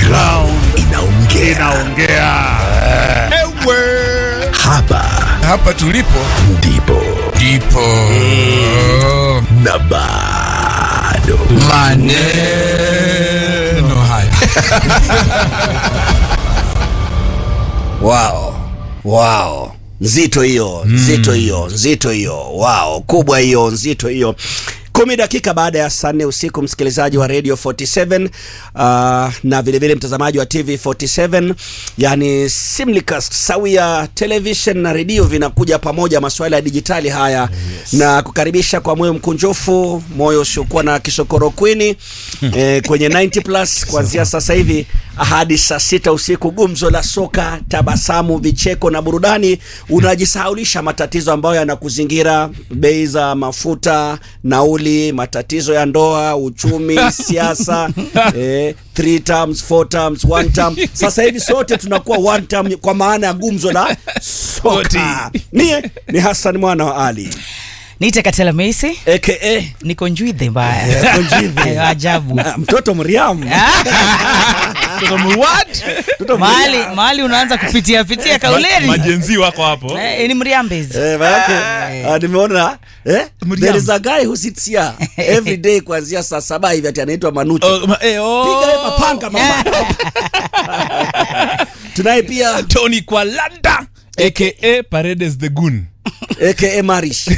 ground inaongea. inaongea. Ewe. Hapa Hapa tulipo ndipo ndipo na bado maneno haya. Wow. Wow. Nzito hiyo, nzito hiyo, nzito hiyo. Wow, kubwa hiyo, nzito hiyo. Kumi dakika baada ya saa nne usiku, msikilizaji wa Radio 47 uh, na vilevile mtazamaji wa TV 47, yani Simlicast sawia television na redio vinakuja pamoja, masuala ya dijitali haya yes. na kukaribisha kwa moyo mkunjufu, moyo usiokuwa na kisokoro kwini eh, kwenye 90 plus kuanzia sasa hivi hadi saa sita usiku, gumzo la soka, tabasamu, vicheko na burudani. Unajisahaulisha matatizo ambayo yanakuzingira, bei za mafuta, nauli, matatizo ya ndoa, uchumi, siasa, eh, three terms, four terms, one term. Sasa hivi sote tunakuwa one term kwa maana ya gumzo la soka. Mie ni Hassan mwana wa Ali niite katela meisi aka niko njwidhe mbaya Konjive. Eh, ajabu mtoto Mriam. Mtoto mahali Mriam. mahali unaanza kupitia pitia kauleni majenzi wako hapo Eh, ni mriambezi Eh, manake ah, nimeona eh, Mriam. there is a guy who sits here every day kuanzia saa saba hivi ati anaitwa Manucho. Oh, ma- eh, oh. Piga ye mapanga mama. Tunaye pia Tony Kwalanda aka Paredes the Goon. aka Marish.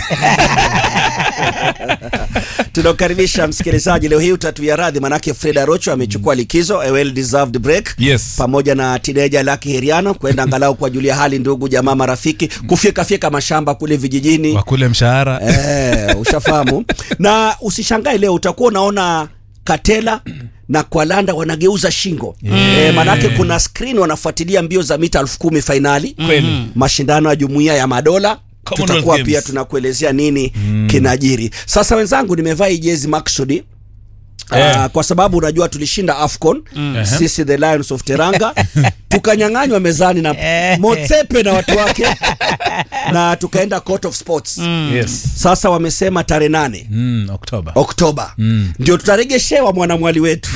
Tunakukaribisha msikilizaji, leo hii utatuia radhi, manake Fred Arocho amechukua likizo, a well deserved break Yes. pamoja na tineja Lucky Heriano kwenda angalau kuwajulia hali ndugu jamaa marafiki, kufyeka fyeka mashamba kule vijijini wakule mshahara Eh, ushafahamu na usishangae leo utakuwa unaona Katela na Kwalanda wanageuza shingo eh, manake kuna screen wanafuatilia mbio za mita elfu kumi fainali Kweli. mashindano ya jumuiya ya madola Commonwealth tutakuwa Games. pia tunakuelezea nini kinajiri sasa wenzangu nimevaa hii jezi maksudi Eh. Uh, kwa sababu unajua tulishinda AFCON sisi the Lions of Teranga tukanyang'anywa mezani na Motsepe na watu wake na tukaenda Court of Sports yes. sasa wamesema tarehe nane mm, Oktoba Oktoba ndio tutaregeshewa mwanamwali wetu.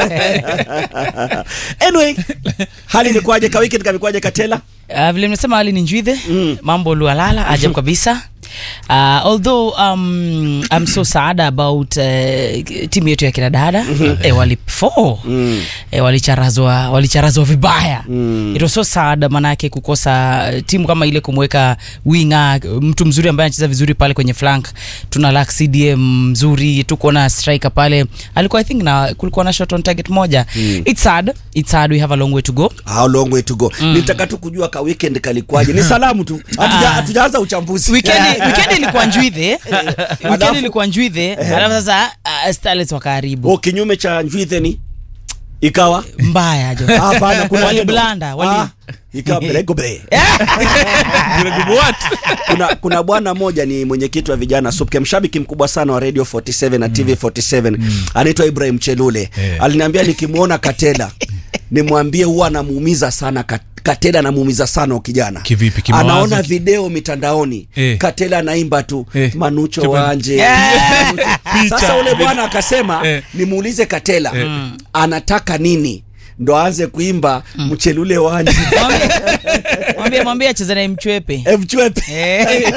anyway, hali ilikuwaje ka weekend kamekuwaje Katela? Uh, vile nimesema hali ni njwidhe mambo lualala ajabu kabisa uh, although um, I'm so sad about uh, timu yetu ya kinadada eh, wali four eh, walicharazwa walicharazwa vibaya it was so sad manake kukosa uh, timu kama ile kumweka winga mtu mzuri ambaye anacheza vizuri pale kwenye flank tuna lack CDM mzuri tuko na striker pale alikuwa I think na kulikuwa na shot on target moja it's sad it's sad we have a long way to go How long way to go? Nitaka tu kujua ka weekend kalikuwaje. Ni salamu tu. Hatuja- Ah. Hatujaanza uchambuzi. Weekend- weekend ilikuwa njwidhe Alafu- weekend ilikuwa njwidhe alafu sasa uh, starlets wakaharibu O kinyume cha njwithe ni ikawa mbaya jo hapana kuna Wali neno. blanda, wali- Ah, ikawa belegobe. What? kuna kuna bwana moja ni mwenyekiti wa vijana SUPKE, mshabiki mkubwa sana wa Radio 47 na TV 47 anaitwa Ibrahim Chelule. Eh. Aliniambia nikimwona Katela nimwambie huwa anamuumiza sana Kat- Katela anamuumiza sana huyo kijana. Kivipi? Kimawazo? Anaona video mitandaoni Eh. Katela anaimba tu Eh. Manucho Kipa- wanje. Picha. Sasa ule bwana akasema Eh. nimuulize Katela anataka nini ndo aanze kuimba mchelule wanje Mwambie- mwambie mwambie acheze naye mchwepe mchwepe Eh,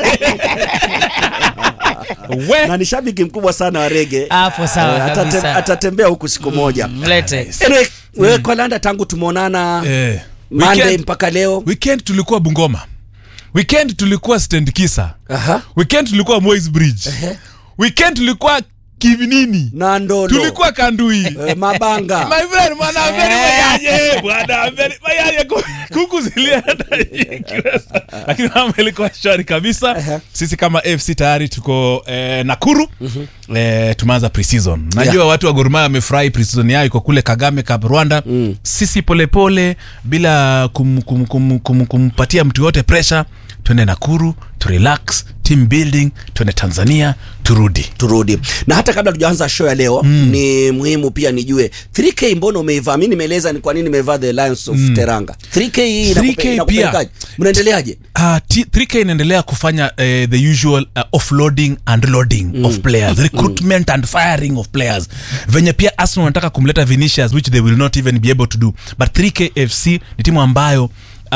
We. na ni shabiki mkubwa sana wa rege hapo sawa Eh, atate- kabisa atatembea huku siku moja mlete anyway, wewe kwa landa tangu tumeonana Eh, Monday weekend- mpaka leo weekend tulikuwa bungoma weekend tulikuwa stand kisa Aha. weekend tulikuwa Moi's bridge weekend tulikuwa kivinini na ndolo tulikuwa kandui eh, mabanga My friend, mwana ambeni mayaye, bwana ambeni mayaye, ku- kuku zilienda nyingi. lakini mambo ilikuwa shwari kabisa sisi kama fc tayari tuko eh, nakuru eh, tumeanza preseason najua Yeah. watu wa gorumaya wamefurahi preseason yao iko kule kagame cup rwanda sisi polepole bila kum, kum, kum, kum, kumpatia mtu yote pressure twende nakuru to relax team building tuende tanzania turudi turudi na hata kabla tujaanza show ya leo mm. ni muhimu pia nijue 3k mbona umeivaa mi nimeeleza ni kwa nini nimevaa the lions of mm. teranga 3k hii 3K inakupe- pia. inakupelekaje mnaendeleaje Uh, T- 3k inaendelea kufanya uh, the usual uh, offloading and loading mm. of players recruitment and firing of players venye pia arsenal wanataka kumleta vinicius which they will not even be able to do but 3k fc ni timu ambayo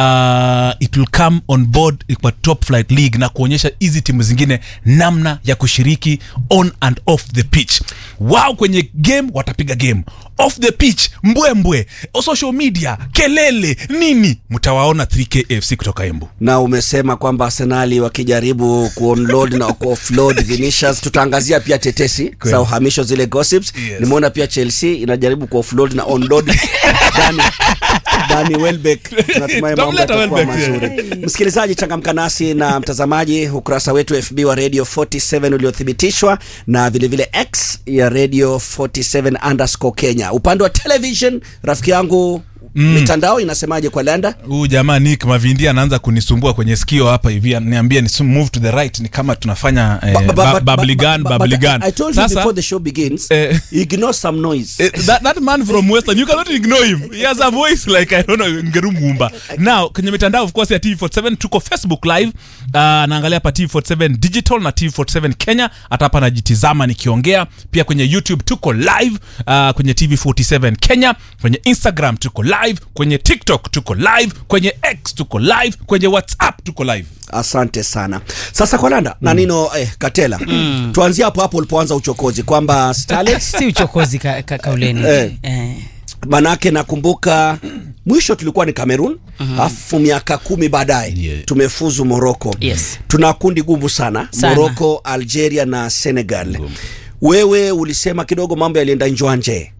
Uh, it will come on board kwa top flight league na kuonyesha hizi timu zingine namna ya kushiriki on and off the pitch wao kwenye game watapiga game off the pitch mbwembwe social media kelele nini mtawaona 3k fc kutoka embu na umesema kwamba arsenali wakijaribu kuonload na kuoffload Vinicius tutaangazia pia tetesi za uhamisho zile gossips Yes. nimeona pia chelsea inajaribu kuoffload na onload Dani, Dani Welbeck natumai mambo Tutamleta yatakuwa Welbeck, mazuri msikilizaji changamka nasi na mtazamaji ukurasa wetu fb wa radio 47 uliothibitishwa na vilevile vile x ya radio 47 underscore kenya upande wa television rafiki yangu mm. mitandao inasemaje kwa landa huu jamaa nick mavindi anaanza kunisumbua kwenye sikio hapa hivi niambie ni move to the right ni kama tunafanya eh, But- but- ba- but- bubbly but- gun, but- but bubbly I- gun. I told you Sasa, before the show begins, Eh. ignore some noise. eh, that, that man from western you cannot ignore him he has a voice like i don't know ngerumumba now kwenye mitandao of course ya tv47 tuko facebook live uh, naangalia hapa tv47 digital na tv47 kenya hata hapa najitizama nikiongea pia kwenye youtube tuko live uh, kwenye tv47 kenya kwenye instagram tuko live kwenye tiktok tuko live kwenye x tuko live kwenye whatsapp tuko live Asante sana. Sasa kwa Landa na Nino eh, Katela, tuanzie hapo hapo ulipoanza uchokozi kwamba Starlets si uchokozi ka, ka, kauleni Eh. eh. manake nakumbuka mwisho tulikuwa ni Cameroon alafu miaka kumi baadaye Yeah. tumefuzu Morocco. Yes. Tuna kundi gumu sana, Sana. Morocco, Algeria na Senegal. Wewe ulisema kidogo mambo yalienda njwanje.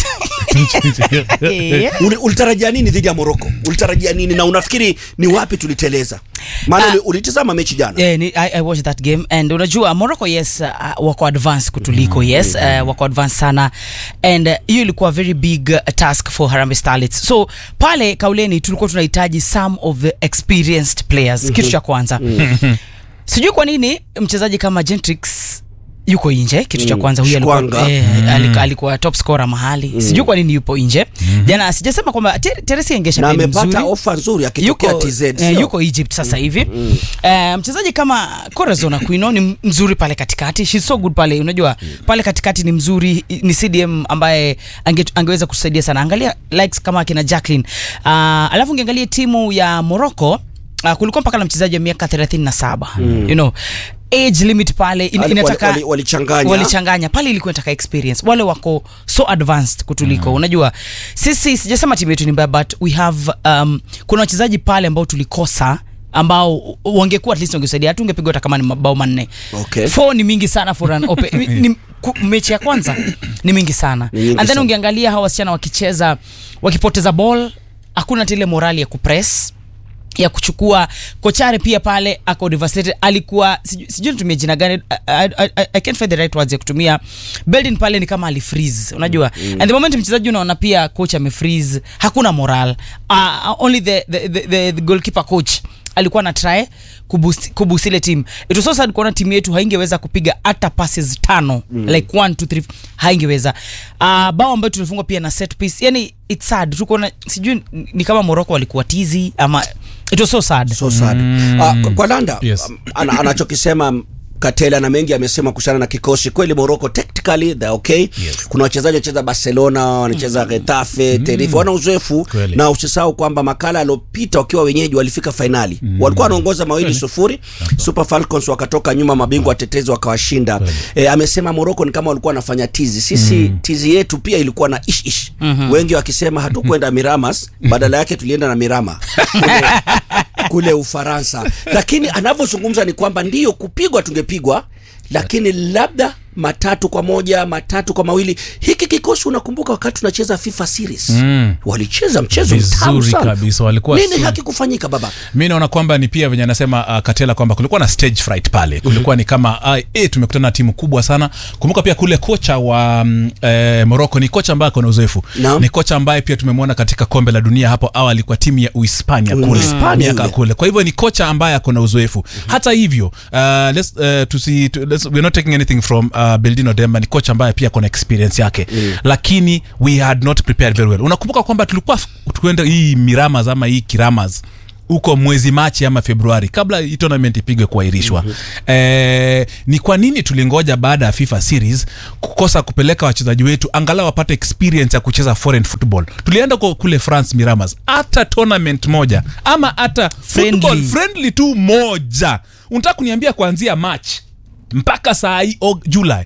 Eh. Uli, ulitarajia nini dhidi ya Morocco? Ulitarajia nini na unafikiri ni wapi tuliteleza? Maana Ah. uli- ulitizama mechi jana. Yeah, ni, I, I watched that game and unajua Morocco yes uh, wako advance kutuliko yes uh, wako advance sana and uh, hiyo ilikuwa very big uh, task for Harambee Starlets so pale kauleni tulikuwa tunahitaji some of the experienced players kitu cha kwanza sijui kwa nini mchezaji kama Gentrix yuko nje kitu cha kwanza huyu alikuwa, Shkwanga. eh, alikuwa, alikuwa top scorer mahali sijui kwa nini yupo nje jana sijasema kwamba Ter- Teresi Engesha na pia ni amepata mzuri ofa nzuri akitokea yuko, TZ eh, sio? yuko Egypt sasa hivi eh, mchezaji kama Corazon Aquino ni mzuri pale katikati she's so good pale unajua pale katikati ni mzuri ni CDM ambaye ange, angeweza kusaidia sana angalia likes kama akina Jacqueline uh, alafu ungeangalia timu ya Morocco uh, kulikuwa mpaka na mchezaji wa miaka 37 you know age limit pale in, Wali- inataka wali- walichanganya. walichanganya pale ilikuwa inataka experience wale wako so advanced kutuliko unajua sisi sijasema timu yetu ni mbaya but we have um, kuna wachezaji pale ambao tulikosa ambao wangekuwa at least wangesaidia hata ungepigwa hata kama ni mabao manne Okay. four ni mingi sana for an open, ni, ni, ku- mechi ya kwanza ni mingi sana Ni nyingi and then sana. ungeangalia hawa wasichana wakicheza wakipoteza ball hakuna tile morali ya kupress ya kuchukua kochare pia pale ako devastated alikuwa sijui sijui nitumie jina gani I, I, I, I can't find the right words ya kutumia Beldin pale ni kama alifreeze unajua and the moment mchezaji unaona pia coach amefreeze hakuna moral uh, only the, the, the, the, the goalkeeper coach alikuwa na try kuboost kuboost ile team it was so sad kuona timu yetu haingeweza kupiga hata passes tano mm. like 1 2 3 haingeweza uh, bao ambayo tulifungwa pia na set piece yani it's sad tuko na sijui ni kama Morocco walikuwa tizi ama it was so sad so sad Ah, kwa- kwa landa Yes. um, ana, anachokisema Katela na mengi amesema kuhusiana na kikosi kweli Morocco tactically they're okay Yes. kuna wachezaji wanacheza Barcelona wanacheza Getafe Tenerife wana uzoefu Kweli. na usisahau kwamba makala aliopita wakiwa wenyeji walifika fainali walikuwa wanaongoza mawili sufuri Super Falcons wakatoka nyuma mabingwa watetezi wakawashinda e, amesema Morocco ni kama walikuwa wanafanya tizi sisi tizi yetu pia ilikuwa na ish ish wengi wakisema hatukwenda Miramas badala yake tulienda na Mirama kule, kule Ufaransa lakini anavyozungumza ni kwamba ndiyo kupigwa tungepigwa lakini labda matatu kwa moja matatu kwa mawili hiki kikosi unakumbuka wakati tunacheza fifa series Mm. walicheza mchezo mtamu Vizuri sana kabisa, walikuwa nini su- hakikufanyika baba mi naona kwamba ni pia venye anasema uh, katela kwamba kulikuwa na stage fright pale kulikuwa ni kama uh, e, tumekutana na timu kubwa sana kumbuka pia kule kocha wa um, eh, morocco ni kocha ambaye akona uzoefu Naam. ni kocha ambaye pia tumemwona katika kombe la dunia hapo awali kwa timu ya uhispania kule Uhispania miaka yule. kule kwa hivyo ni kocha ambaye akona uzoefu hata hivyo uh, let's, uh, tusi, tu, let's, we're not taking anything from uh, beldino demba ni kocha ambaye pia akona experience yake lakini we had not prepared very well unakumbuka kwamba tulikuwa tuenda hii miramas ama hii kiramas huko mwezi machi ama februari kabla hii tournament ipigwe kuahirishwa mm-hmm. eh, ni kwa nini tulingoja baada ya fifa series kukosa kupeleka wachezaji wetu angalau wapate experience ya kucheza foreign football tulienda kwa kule france miramas hata tournament moja ama hata Friendly. football friendly tu moja unataka kuniambia kuanzia march mpaka saa hii og- july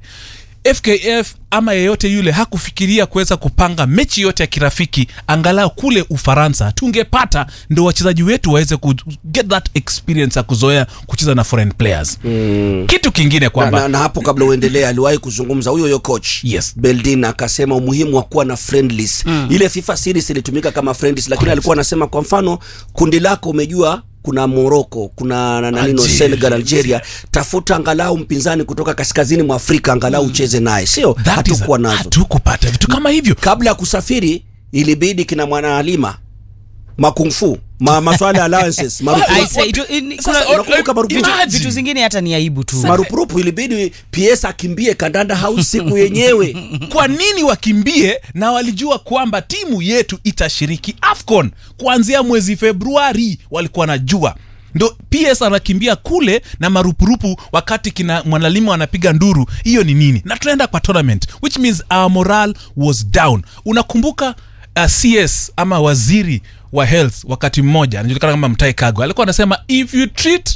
fkf ama yeyote yule hakufikiria kuweza kupanga mechi yote ya kirafiki angalau kule ufaransa tungepata ndo wachezaji wetu waweze ku get that experience ya kuzoea kucheza na foreign players mm. kitu kingine na, kwamba na, na hapo kabla uendelee aliwahi kuzungumza huyo huyo coach Yes. beldin akasema umuhimu wa kuwa na friendlies mm. ile fifa series ilitumika kama friendlies lakini Correct. alikuwa anasema kwa mfano kundi lako umejua kuna morocco kuna na- na nino Algeria. senegal algeria tafuta angalau mpinzani kutoka kaskazini mwa afrika angalau ucheze naye sio that is- hatukuwa nazo hatukupata vitu kama hivyo kabla ya kusafiri ilibidi kina mwanaalima makungfu ma, maswala ya allowances marupurupu. I say, itu- ini- Sasa, kuna- unakumbuka marupurupu? vitu- vitu zingine hata ni aibu tu marupurupu ilibidi ps akimbie kandanda house siku yenyewe kwa nini wakimbie na walijua kwamba timu yetu itashiriki afcon kuanzia mwezi februari walikuwa najua ndo ps anakimbia kule na marupurupu wakati kina mwanalimu anapiga nduru hiyo ni nini na tunaenda kwa tournament which means our moral was down unakumbuka uh, cs ama waziri wa health wakati mmoja anajulikana kama mtai kagwe alikuwa anasema if you treat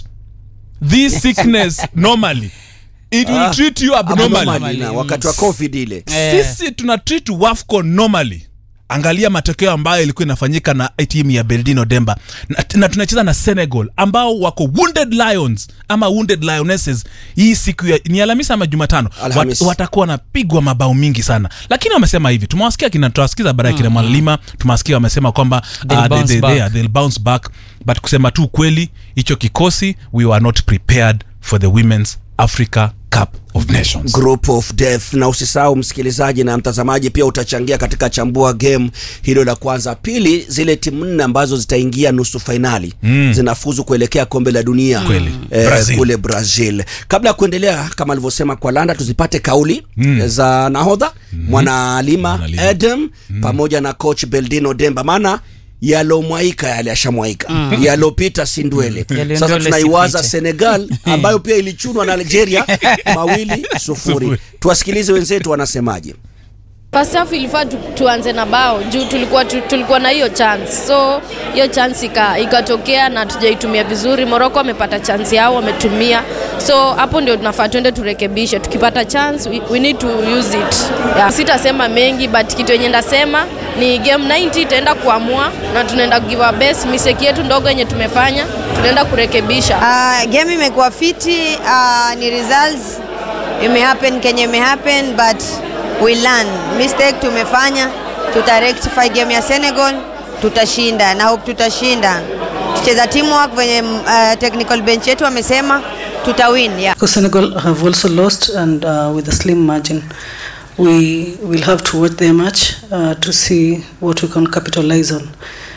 this sickness normally it will Ah, treat you abnormally abnormally na wakati wa covid ile Eh. sisi tuna treat wafco normally angalia matokeo ambayo ilikuwa inafanyika na timu ya beldino demba na, na tunacheza na senegal ambao wako wounded lions ama wounded lionesses hii siku ya, ni alhamisi ama jumatano Alhamis. Wat, watakuwa wanapigwa mabao mingi sana lakini wamesema hivi tumewasikia kina tutawasikiza baadaye kina mwalima tumewasikia wamesema kwamba They'll uh, they, bounce they, back. they, are- they'll bounce back but kusema tu ukweli hicho kikosi we were not prepared for the women's africa cup of nations group of death na usisahau msikilizaji na mtazamaji pia utachangia katika chambua game hilo la kwanza pili zile timu nne ambazo zitaingia nusu fainali mm. zinafuzu kuelekea kombe la dunia Kweli. eh, Brazil. kule brazil kabla ya kuendelea kama alivyosema kwa landa tuzipate kauli mm. za nahodha mm. mwanaalima Mwanaalima. adam mm. pamoja na coach beldino demba maana yalomwaika yale ashamwaika mm. yalopita sindwele Yaliyo sasa ndole tunaiwaza sipite. senegal ambayo pia ilichunwa na algeria mawili sufuri Sufuri. tuwasikilize wenzetu wanasemaje First half ilifaa tu, tuanze na bao juu tulikuwa, tu, tulikuwa na hiyo chance so hiyo chance ika, ikatokea na tujaitumia vizuri. Morocco wamepata chance yao wametumia, so hapo ndio tunafaa tuende turekebishe. Tukipata chance we, we need to use it yeah. Sitasema mengi but kitu yenye ndasema ni game 90 itaenda kuamua na tunaenda give our best. Mistake yetu ndogo yenye tumefanya tunaenda kurekebisha. Uh, game imekuwa fiti uh, ni results imehappen kenye imehappen but we learn mistake tumefanya tuta rectify game ya Senegal tutashinda na hope tutashinda tucheza teamwork venye uh, technical bench yetu wamesema tutawin yeah. Because Senegal have also lost and uh, with a slim margin. We will have to watch their match uh, to see what we can capitalize on.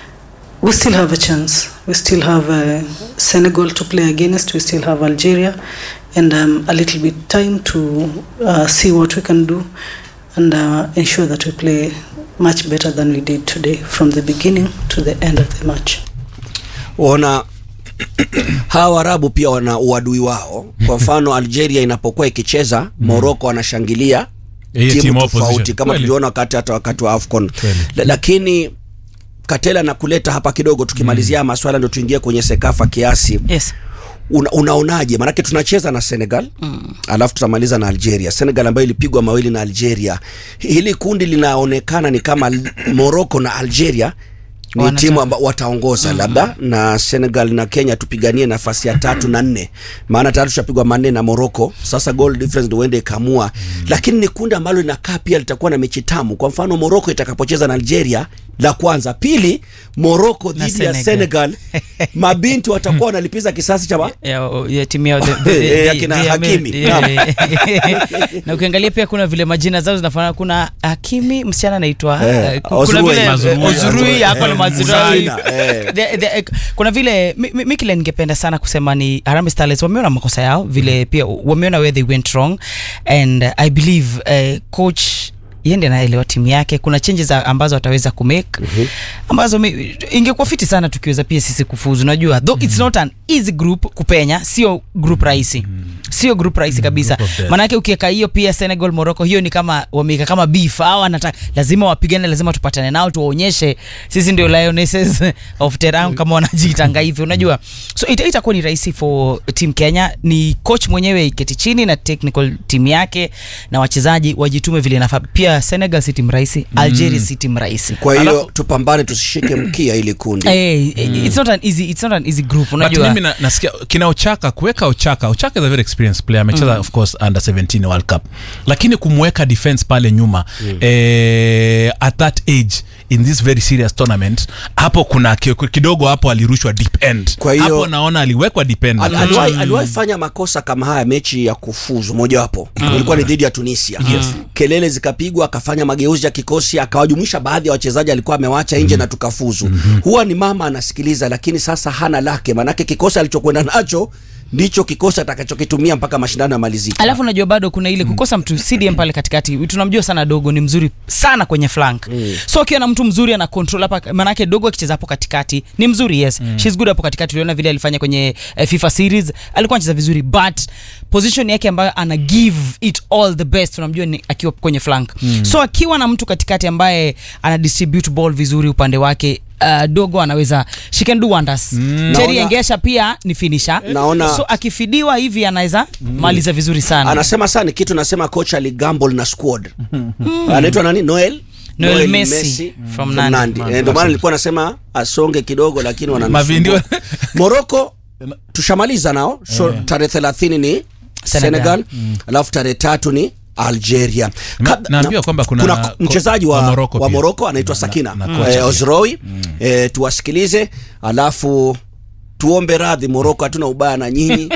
We still have a chance. We still have uh, Senegal to play against. We still have Algeria, and um, a little bit time to uh, see what we can do and uh, ensure that we play much better than we did today, from the beginning to the end of the match. wana hawa Waarabu pia wana uadui wao. Kwa mfano Algeria inapokuwa ikicheza Morocco wanashangilia Hiyo timu team tofauti opposition. kama Kweli. tuliona wakati hata wakati wa AFCON. Kweli. La- Lakini Katela na kuleta hapa kidogo tukimalizia maswala ndio tuingie kwenye Sekafa kiasi. yes Una, unaonaje? Maanake tunacheza na Senegal mm. alafu tutamaliza na Algeria. Senegal ambayo ilipigwa mawili na Algeria. Hili kundi linaonekana ni kama Morocco na Algeria ni Wanataka. timu ambao wataongoza labda na Senegal na Kenya tupiganie nafasi ya tatu na nne, maana tayari tushapigwa manne na Morocco. Sasa goal difference ndio uende ikamua, lakini ni kundi ambalo linakaa pia litakuwa na mechi tamu. Kwa mfano Morocco itakapocheza na Algeria la kwanza, pili Morocco Na dhidi ya Senegal. Senegal, mabinti watakuwa wanalipiza kisasi cha ma- ya, ya timu yao the- the- Eh, the- akina the- Hakimi. the- yeah. na ukiangalia pia kuna vile majina zao zinafanana kuna Hakimi msichana anaitwa Eh, eh, ku- kuna Ozurui. vile Mazurui. Ozurui yako na Eh, Mazurui Musaina, eh. The- the- eh, kuna vile mi- mi- mi kile ningependa sana kusema ni Harambee Starlets wameona makosa yao vile pia wameona where they went wrong and uh, I believe uh, coach yende anaelewa timu yake kuna changes a- ambazo ataweza kumake ambazo mi- ingekuwa fiti sana tukiweza pia sisi kufuzu unajua though it's not an easy group kupenya sio group rahisi sio group rahisi kabisa group of death. manake ukiweka hiyo pia Senegal Morocco hiyo ni kama wameweka kama beef au anataka lazima wapigane lazima tupatane nao tuwaonyeshe sisi ndio lionesses of Terang kama wanajiitanga hivyo unajua so ita- itakuwa ni rahisi for team Kenya ni coach mwenyewe iketi chini na technical team yake na wachezaji wajitume vile inafaa pia Senegal si timu rahisi Algeria si timu rahisi Kwa hiyo tupambane, tusishike mkia ili kundi. Eh, it's not an easy it's not an easy group But unajua mimi na, nasikia kina Ochaka kuweka Ochaka Ochaka is a very experienced player amecheza of course under 17 World Cup lakini kumweka defense pale nyuma eh, at that age in this very serious tournament hapo kuna ki- kidogo hapo alirushwa deep end Kwa hiyo- hapo naona aliwekwa deep end Al- aliwahi aliwahi fanya makosa kama haya mechi ya kufuzu mojawapo ilikuwa ni dhidi ya Tunisia kelele zikapigwa akafanya mageuzi ya kikosi akawajumuisha baadhi ya wachezaji alikuwa amewacha nje na tukafuzu huwa ni mama anasikiliza lakini sasa hana lake manake kikosi alichokwenda nacho ndicho kikosi atakachokitumia mpaka mashindano yamalizike alafu unajua bado kuna ile kukosa mtu CDM pale katikati tunamjua sana dogo ni mzuri sana kwenye flank so akiwa na mtu mzuri ana control hapa manake dogo akicheza hapo katikati ni mzuri yes she's good hapo katikati uliona vile alifanya kwenye eh, FIFA series alikuwa anacheza vizuri but position yake ambayo ana give it all the best unamjua ni akiwa kwenye flank so akiwa na mtu katikati ambaye ana distribute ball vizuri upande wake Uh, dogo anaweza she can do wonders mm. Terry Naona- Engesha pia ni finisher Naona- so akifidiwa hivi anaweza maliza vizuri sana anasema sana kitu nasema kocha aligamble na squad anaitwa nani Noel Noel Messi from Nandi. Eh, ndio maana nilikuwa nasema asonge kidogo lakini Mavindi wa- wanamsumbua Morocco tushamaliza nao so tarehe 30 ni Senegal, Senegal. alafu tarehe tatu ni Algeria. Na- Kabla- naambiwa na- kwamba kuna ko- mchezaji wa, wa wa Morocco Morocco, pia. wa Morocco anaitwa Na- Sakina na- na kocha eh, pia. Ozroi eh, tuwasikilize alafu tuombe radhi Morocco, hatuna ubaya na nyinyi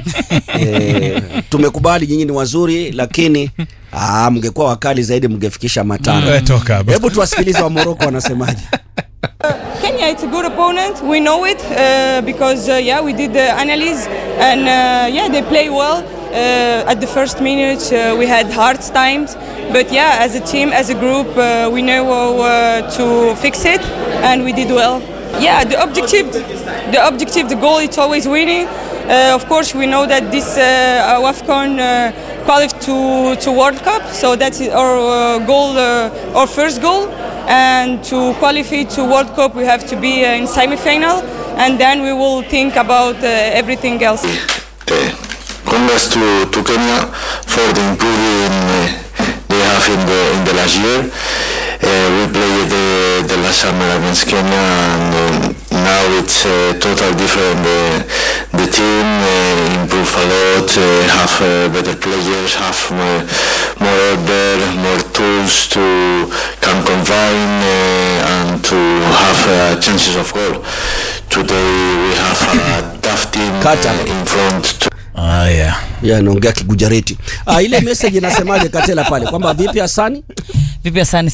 eh, tumekubali nyinyi ni wazuri, lakini ah, mngekuwa wakali zaidi mngefikisha matano. Eh, toka hapa. Hebu tuwasikilize wa Morocco wanasemaje. Kenya, it's a good opponent. We know it uh, because uh, yeah, we did the analysis and uh, yeah, they play well. Uh, at the first minute, uh, we had hard times, but yeah, as a team, as a group, uh, we know uh, to fix it, and we did well. Yeah, the objective, the objective, the goal, it's always winning. Uh, of course, we know that this uh, WAFCON uh, qualified to to World Cup, so that's our uh, goal, uh, our first goal. And to qualify to World Cup, we have to be uh, in semi-final, and then we will think about uh, everything else. Uh, congrats to, to Kenya for the improvement uh, they have in the in the last year. Uh, we played the, the last summer against Kenya, and um, now it's uh, total different. The, the team uh, improved a lot, uh, have uh, better players, have more, more order, more tools to can combine uh, and to have uh, chances of goal. Today we have a tough team Kata. uh, in front. To Ah, yeah. Ya anaongea Kigujareti. Ah, ile message inasemaje Katela pale kwamba vipi Hasani? vipi asani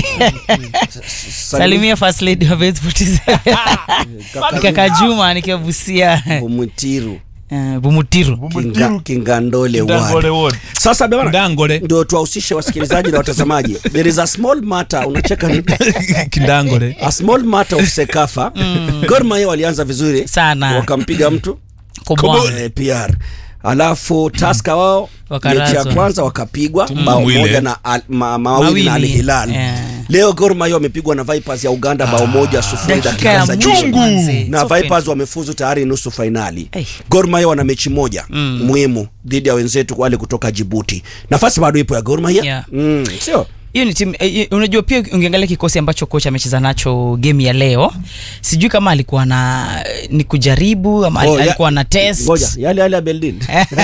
salimia first lady wa Base 47 kaka Juma nikiwa Busia Bumutiru. Eh, Bumutiru Kinga, Kingandole Kingandole ward. ward. Sasa bwana Ndangole. ndio tuwahusishe wasikilizaji na watazamaji. There is a small matter unacheka nini? Kindangole. A small matter of Sekafa. Gor Mahia walianza vizuri Sana. wakampiga mtu Kobwa. eh, PR. Alafu Taska wao Wakarazwa. mechi ya kwanza wakapigwa bao Mwile. moja na al, ma, mawili na Al Mawili. Hilal. Yeah. Leo Gor Mahia wamepigwa na Vipers ya Uganda bao moja sufuri dakika dakika ya za mwisho mwisho manze. na So Vipers painful. wamefuzu tayari nusu fainali. Hey. Gor Mahia wana mechi moja muhimu dhidi ya wenzetu wale kutoka Djibouti. Nafasi bado ipo ya Gor Mahia. Yeah. Mm, sio? hiyo ni timu eh, unajua pia ungeangalia kikosi ambacho kocha amecheza nacho game ya leo sijui kama alikuwa na ni kujaribu ama Oh, ya- alikuwa na test ngoja yale yale ya Beldin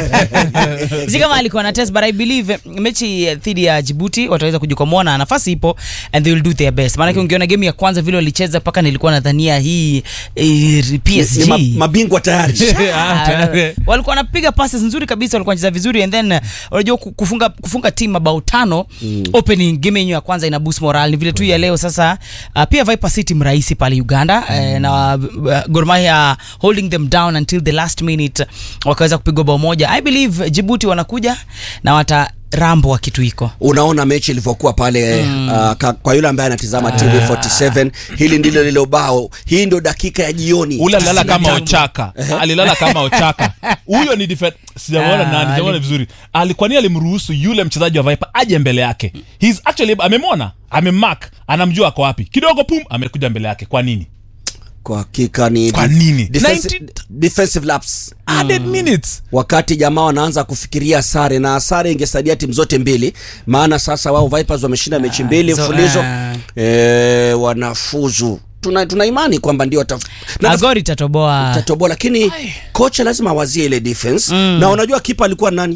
si kama alikuwa na test but i believe mechi eh, dhidi ya Djibouti wataweza kujikwamua na nafasi ipo and they will do their best maanake ungeona game ya kwanza vile walicheza mpaka nilikuwa nadhania hii eh, Ni PSG ma- mabingwa tayari Ah, tayari. walikuwa wanapiga passes nzuri kabisa walikuwa wanacheza vizuri and then uh, unajua ku- kufunga kufunga timu mabao tano mm. opening game yenyewe ya kwanza ina boost morale ni vile tu ya leo sasa uh, pia Viper City mrahisi pale Uganda mm. eh, na uh, Gor Mahia holding them down until the last minute wakaweza kupigwa bao moja I believe Djibouti wanakuja na wata rambo wa kitu iko unaona mechi ilivyokuwa pale mm. uh, ka, kwa yule ambaye anatizama TV47 hili ndilo lile bao hii ndio dakika ya jioni ule alilala kama 95. ochaka alilala kama ochaka huyo ni defend sijamwona Ah, nani sijamwona ali- vizuri alikuwa ni alimruhusu yule mchezaji wa Viper aje mbele yake he's actually amemwona amemark anamjua ako wapi kidogo pum amekuja mbele yake kwa nini kwa hakika ni Kwa nini? defensive, 90 defensive laps added minutes wakati jamaa wanaanza kufikiria sare na sare ingesaidia timu zote mbili maana sasa wao Vipers wameshinda mechi mbili so, mfululizo ah. e, wanafuzu tuna, tuna imani kwamba ndio wataf- na Agor itatoboa tatoboa lakini kocha lazima awazie ile defense mm. na unajua kipa alikuwa nani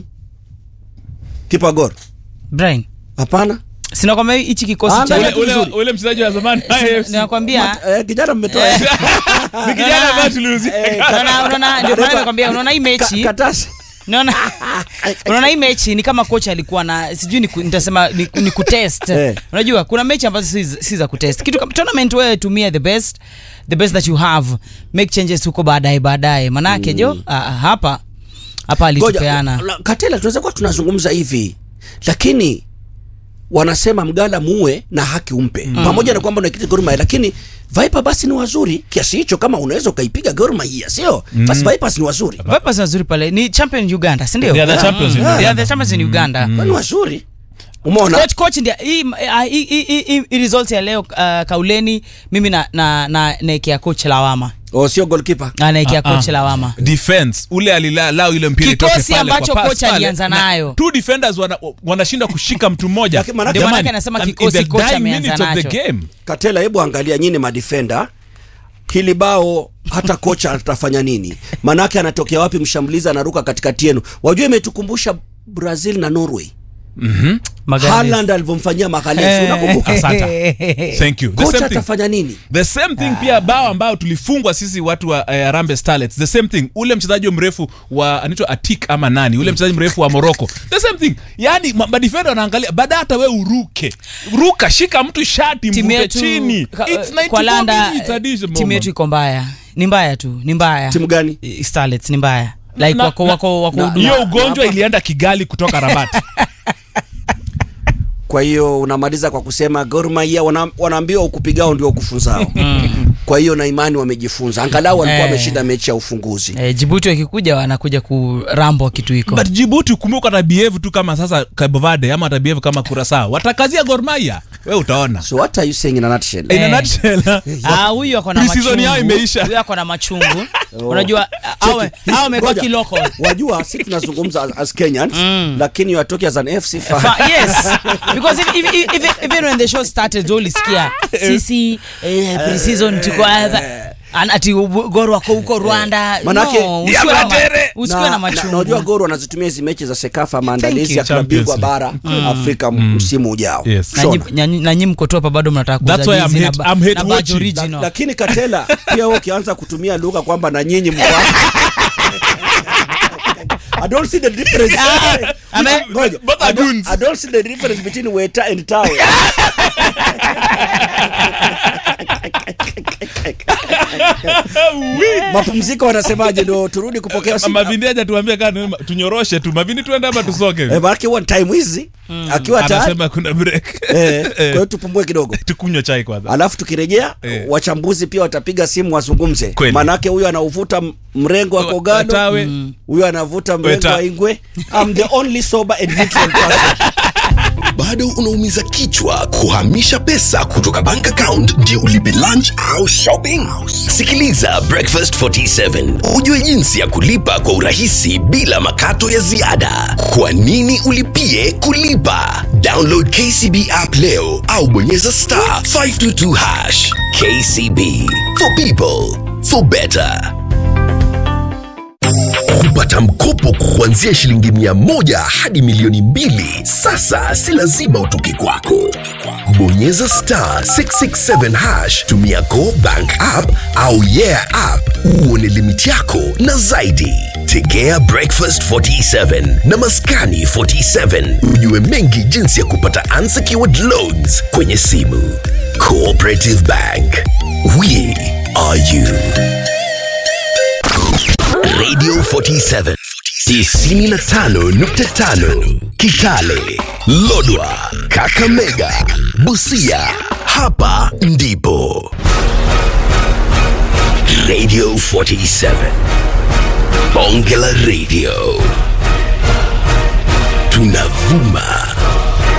kipa Gor Brian hapana sinakwambia hichi kikosi Ah, cha ule- ule, ule, vizuri. ule mchezaji wa zamani ninakwambia eh, kijana mmetoa ni kijana ambaye tuliuzia unaona unaona ndio maana nakwambia unaona hii Ka- mechi katasi unaona unaona hii mechi ni kama kocha alikuwa na sijui ni ku- nitasema ni, ni kutest Eh. unajua kuna mechi ambazo si, si za kutest kitu kama tournament wewe tumia the best the best that you have make changes huko baadaye baadaye manake jo ah, ah, hapa hapa Ngoja, alitupeana la- Katela, tunaweza kuwa tunazungumza hivi, lakini wanasema mgala muue na haki umpe mm. pamoja na kwamba unaikiti Gor Mahia, lakini Viper basi ni wazuri kiasi hicho, kama unaweza ukaipiga Gor Mahia, sio basi Vipers ni wazuri, Vipers ni wazuri pale ni champion Uganda si ndio They are the champions in They are Uganda. the champions in Uganda ni wazuri. Umeona coach coach ndia hii ah, hii hii- hii hii results ya leo uh, kauleni mimi na na na naekea coach lawama o sio goalkeeper anaekea Ah, ah. coach lawama defense ule alilao ile mpira itoke Kikosi pale kwa ambacho pass kocha pale, alianza na nayo. two defenders wana- wanashinda kushika mtu mmoja Lakini manake- Ndio Jamani, manake anasema and in kikosi the kocha dying ameanza minutes of the nacho. game Katela, hebu angalia nyinyi madefender, hili bao hata kocha atafanya nini? Manake anatokea wapi? Mshambulizi anaruka katikati yenu. Wajua, imetukumbusha Brazil na Norway, Magalhaes. Haaland alivyomfanyia Magalhaes, unakumbuka? Asante. thank you the Kocha same thing atafanya nini? the same thing pia bao ambao tulifungwa sisi watu wa uh, Harambee Starlets the same thing ule mchezaji mrefu wa anaitwa Atik ama nani ule mchezaji mrefu wa Morocco the same thing yani ma- madefender wanaangalia baada hata we uruke ruka shika mtu shati timu mvute yetu chini ka- it's 94 kwa landa minutes addition timu yetu moment. iko mbaya ni mbaya tu ni mbaya Timu gani? I- Starlets ni mbaya like Na- wako na- wako wako na- huduma. hiyo ugonjwa ilienda Kigali kutoka Rabat Kwa hiyo unamaliza kwa kusema Gor Mahia wana, wanaambiwa ukupigao ndio ukufunzao. Kwa hiyo na imani wamejifunza, angalau walikuwa Eh. wameshinda mechi ya ufunguzi. eh, Djibouti wakikuja wanakuja kurambo kitu iko but Djibouti ukumbuka atabehave tu kama sasa Cabo Verde ama atabehave kama Curaçao watakazia Gor Mahia we utaona So what are you saying in a nutshell? in a Eh. nutshell Ah, huyu ako na Pre-season yao machungu. imeisha. Huyu ako na machungu. Unajua awe Cheki, awe amekuwa ngoja. kiloko. Wajua si tunazungumza as, as Kenyans lakini you are talking as an FC fan. Fa- yes because if, if, if, if, even when the show started ulisikia sisi eh, pre-season tuko hapa An- ati ubu- Gor wako huko Rwanda Manake- no, usiwe na, ma, Diabatere! usiwe na na, na, machungu unajua Gor wanazitumia hizi mechi za Sekafa maandalizi you. ya klabu bingwa Champions bara Afrika msimu ujao. Yes. na Shona. nyi- na nyi- na nyi mko tu hapa bado mnataka kuuza That's why I'm jezi na hate- ba- I'm hate na badge watching. original. La- lakini Katela pia wewe ukianza kutumia lugha kwamba na nyinyi mko I don't see the difference. ame- Ngoja. Both are I don't- goons. I don't see the difference between waiter and towel. Mapumziko wanasemaje ndo turudi kupokea simu? mavindi aja tuambie kaa tunyoroshe tu mavindi tuende ama tusoke Eh, maanake one time hizi akiwa tayari anasema kuna break eh, kwa hiyo tupumue kidogo tukunywa chai kwanza alafu tukirejea Eh. wachambuzi pia watapiga simu wazungumze Kweli. manake huyu anauvuta m- mrengo wa kogalo Watawe. huyu anavuta mrengo Weta. wa ingwe I'm the only sober and neutral person bado unaumiza kichwa kuhamisha pesa kutoka bank account ndio ulipe lunch au shopping? Sikiliza Breakfast 47 ujue jinsi ya kulipa kwa urahisi bila makato ya ziada. Kwa nini ulipie kulipa? Download KCB app leo au bonyeza star 522 hash. KCB for people for better. Kupata mkopo kuanzia shilingi mia moja hadi milioni mbili sasa si lazima utoke kwako. Bonyeza star 667 hash, tumia Go Bank app au Yeah app uone limiti yako na zaidi. Tegea Breakfast 47 na Maskani 47 ujue mengi jinsi ya kupata unsecured loans kwenye simu. Cooperative Bank, we are you. Radio 47 95.5 Kitale, Lodwa, Kakamega, Busia. Hapa ndipo Radio 47 Bonge la Radio. Tunavuma